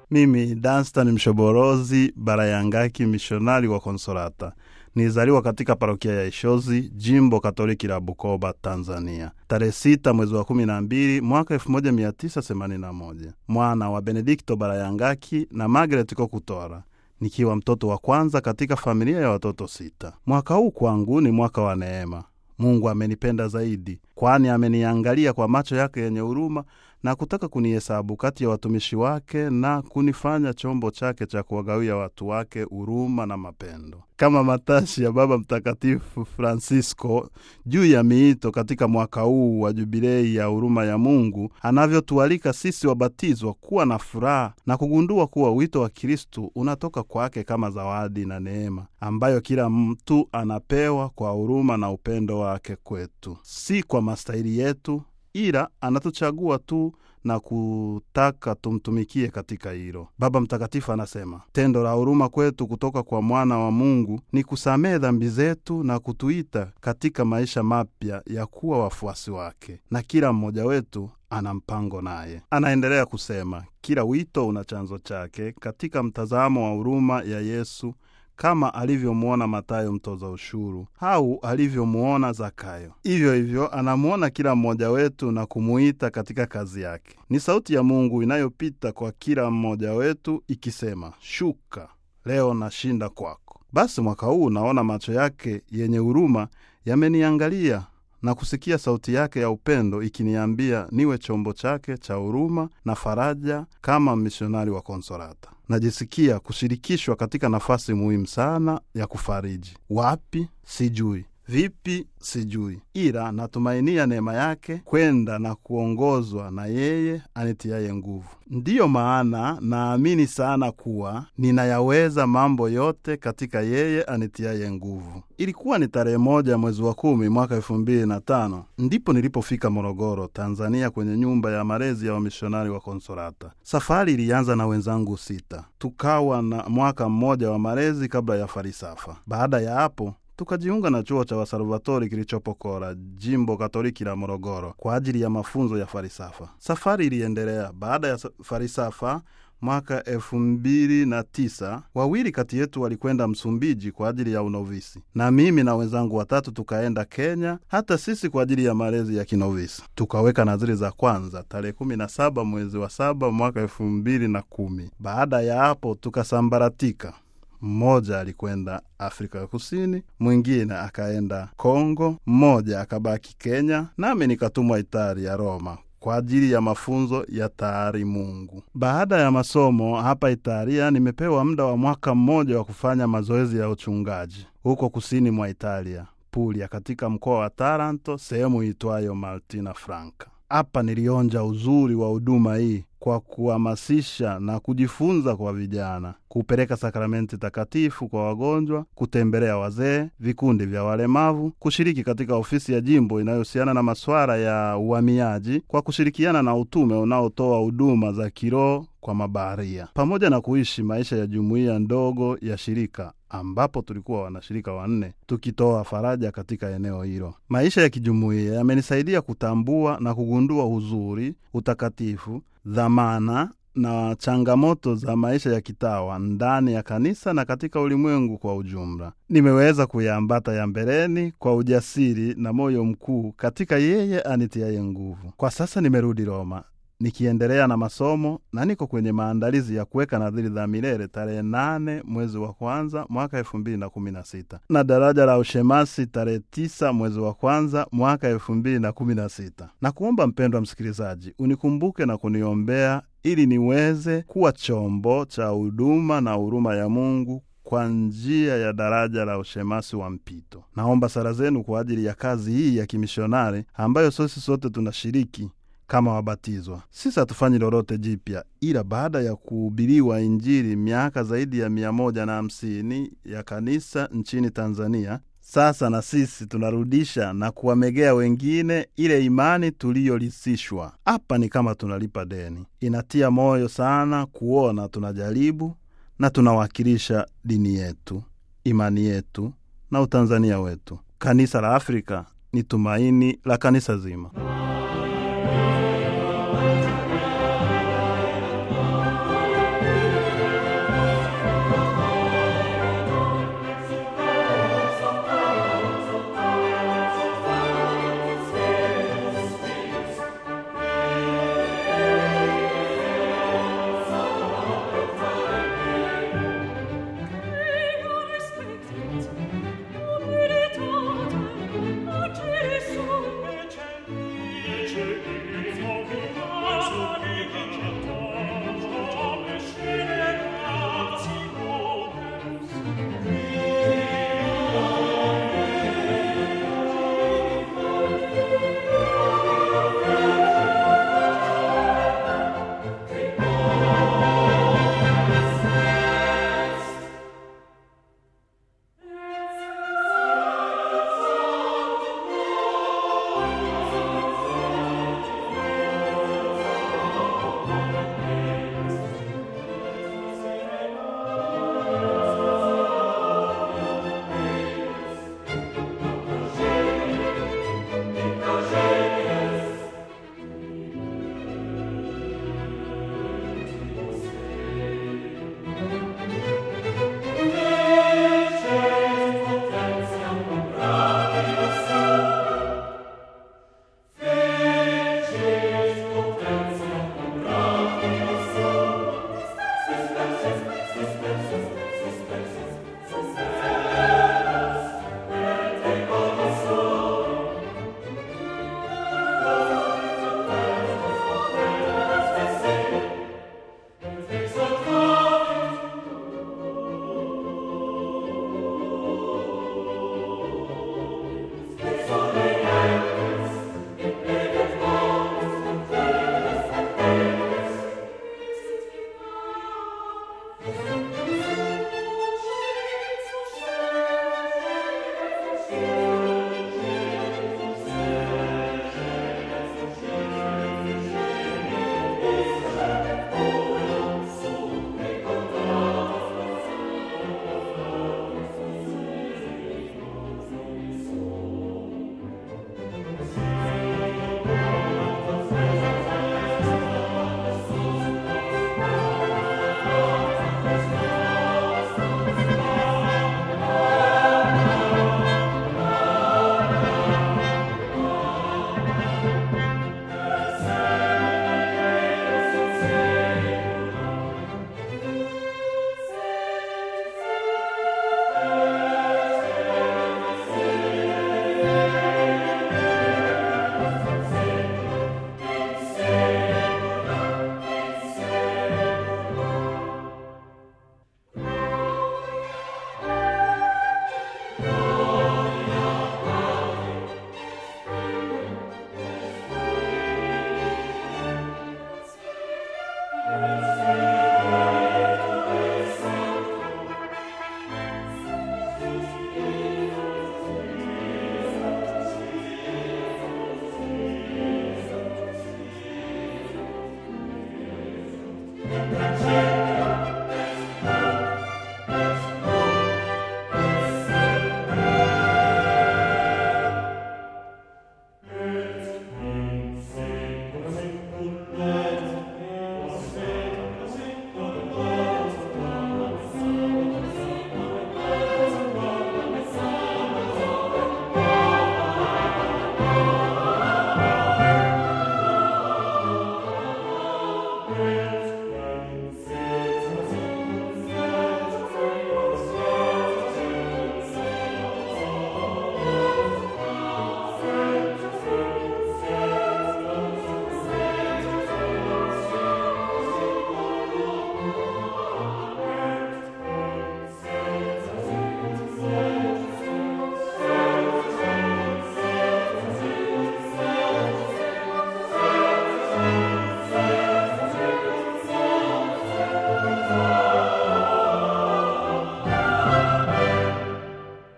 Mimi Danstan Mshoborozi Barayangaki, mishonari wa Konsolata, nilizaliwa katika parokia ya Ishozi, jimbo katoliki la Bukoba, Tanzania, tarehe sita mwezi wa kumi na mbili mwaka elfu moja mia tisa themanini na moja mwana wa Benedikto Barayangaki na Margaret Kokutora, nikiwa mtoto wa kwanza katika familia ya watoto sita. Mwaka huu kwangu ni mwaka wa neema. Mungu amenipenda zaidi, kwani ameniangalia kwa macho yake yenye huruma na kutaka kunihesabu kati ya watumishi wake na kunifanya chombo chake cha kuwagawia watu wake huruma na mapendo, kama matashi ya Baba Mtakatifu Francisco juu ya miito katika mwaka huu wa jubilei ya huruma ya Mungu, anavyotualika sisi wabatizwa kuwa na furaha na kugundua kuwa wito wa Kristu unatoka kwake kama zawadi na neema ambayo kila mtu anapewa kwa huruma na upendo wake kwetu, si kwa mastahili yetu ila anatuchagua tu na kutaka tumtumikie katika hilo. Baba Mtakatifu anasema tendo la huruma kwetu kutoka kwa mwana wa Mungu ni kusamehe dhambi zetu na kutuita katika maisha mapya ya kuwa wafuasi wake, na kila mmoja wetu ana mpango naye. Anaendelea kusema kila wito una chanzo chake katika mtazamo wa huruma ya Yesu kama alivyomwona Matayo mtoza ushuru au alivyomwona Zakayo. Hivyo hivyo anamwona kila mmoja wetu na kumuita katika kazi yake. Ni sauti ya Mungu inayopita kwa kila mmoja wetu ikisema, shuka leo nashinda kwako. Basi mwaka huu naona macho yake yenye huruma yameniangalia na kusikia sauti yake ya upendo ikiniambia niwe chombo chake cha huruma na faraja kama misionari wa Konsolata. Najisikia kushirikishwa katika nafasi muhimu sana ya kufariji. Wapi? Sijui. Vipi? Sijui, ila natumainia neema yake kwenda na kuongozwa na yeye anitiaye nguvu. Ndiyo maana naamini sana kuwa ninayaweza mambo yote katika yeye anitiaye nguvu. Ilikuwa ni tarehe moja mwezi wa kumi mwaka elfu mbili na tano ndipo nilipofika Morogoro, Tanzania, kwenye nyumba ya malezi ya wamishonari wa Konsolata. Safari ilianza na wenzangu sita, tukawa na mwaka mmoja wa malezi kabla ya farisafa. Baada ya hapo tukajiunga na chuo cha Wasalvatori kilichopo Kora, jimbo katoliki la Morogoro, kwa ajili ya mafunzo ya farisafa. Safari iliendelea. Baada ya farisafa mwaka elfu mbili na tisa wawili kati yetu walikwenda Msumbiji kwa ajili ya unovisi, na mimi na wenzangu watatu tukaenda Kenya, hata sisi kwa ajili ya malezi ya kinovisi. Tukaweka nadhiri za kwanza tarehe kumi na saba mwezi wa saba mwaka elfu mbili na kumi. Baada ya hapo tukasambaratika. Mmoja alikwenda Afrika ya Kusini, mwingine akaenda Kongo, mmoja akabaki Kenya, nami nikatumwa Italia, Roma kwa ajili ya mafunzo ya taari Mungu. Baada ya masomo hapa Italia, nimepewa muda wa mwaka mmoja wa kufanya mazoezi ya uchungaji huko kusini mwa Italia, Puglia, katika mkoa wa Taranto, sehemu itwayo Martina Franca. Hapa nilionja uzuri wa huduma hii kwa kuhamasisha na kujifunza kwa vijana, kupeleka sakramenti takatifu kwa wagonjwa, kutembelea wazee, vikundi vya walemavu, kushiriki katika ofisi ya jimbo inayohusiana na masuala ya uhamiaji kwa kushirikiana na utume unaotoa huduma za kiroho kwa mabaharia, pamoja na kuishi maisha ya jumuiya ndogo ya shirika ambapo tulikuwa wanashirika wanne tukitoa faraja katika eneo hilo. Maisha ya kijumuiya yamenisaidia kutambua na kugundua uzuri, utakatifu, dhamana na changamoto za maisha ya kitawa ndani ya kanisa na katika ulimwengu kwa ujumla. Nimeweza kuyaambata ya mbeleni kwa ujasiri na moyo mkuu katika yeye anitiaye nguvu. Kwa sasa nimerudi Roma nikiendelea na masomo na niko kwenye maandalizi ya kuweka nadhiri za milele tarehe nane mwezi wa kwanza mwaka elfu mbili na kumi na sita na daraja la ushemasi tarehe tisa mwezi wa kwanza mwaka elfu mbili na kumi na sita na kuomba mpendwa msikilizaji, unikumbuke na kuniombea ili niweze kuwa chombo cha huduma na huruma ya Mungu kwa njia ya daraja la ushemasi wa mpito. Naomba sala zenu kwa ajili ya kazi hii ya kimishonari ambayo sisi sote tunashiriki kama wabatizwa. Sisi hatufanyi lolote jipya, ila baada ya kuhubiriwa Injili miaka zaidi ya mia moja na hamsini ya kanisa nchini Tanzania, sasa na sisi tunarudisha na kuwamegea wengine ile imani tuliyolisishwa. Hapa ni kama tunalipa deni. Inatia moyo sana kuona tunajaribu na tunawakilisha dini yetu, imani yetu na utanzania wetu. Kanisa la Afrika ni tumaini la kanisa zima.